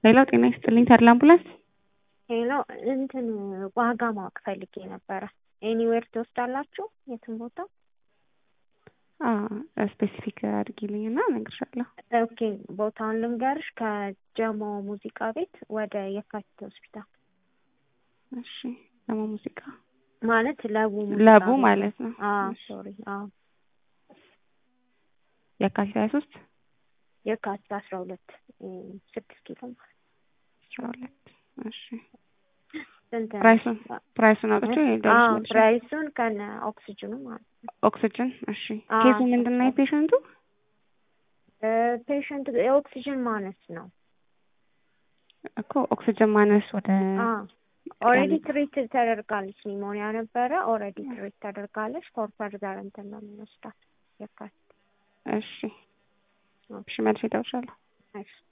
ሌላው ጤና ይስጥልኝ ተድላ አምቡላንስ ሄሎ እንትን ዋጋ ማወቅ ፈልጌ ነበረ። ኤኒዌር ትወስዳላችሁ? የትም ቦታ? ስፔሲፊክ አድርጊልኝ እና እነግርሻለሁ። ኦኬ ቦታውን ልንገርሽ። ከጀሞ ሙዚቃ ቤት ወደ የካቲት ሆስፒታል እሺ። ለማ ሙዚቃ ማለት ለቡ ሙዚቃ ለቡ ቤት። ማለት ነው። አዎ እሺ። ሶሪ። አዎ የካቲት ሀያ ሶስት የካቲት አስራ ሁለት ስድስት ኪሎ ማለት አስራ ሁለት እሺ። ስንት ነው? ፕራይሱን ፕራይሱን አውጥቼ አዎ ደርሽ ፕራይሱን ከነ ኦክሲጅኑ ማለት ነው። ኦክሲጅን እሺ። አዎ፣ ኬሱ ምንድን ነው የፔሸንቱ? ፔሸንት የኦክሲጅን ማነስ ነው። እኮ ኦክሲጅን ማነስ ወደ ኦልሬዲ ትሪት ተደርጋለች። ኒሞኒያ ነበረ። ኦልሬዲ ትሪት ተደርጋለች። ፎር ፈርዘር እንትን ነው የምንወስዳት የካቲት እሺ እሺ መልሼ እደውልልሻለሁ። እሺ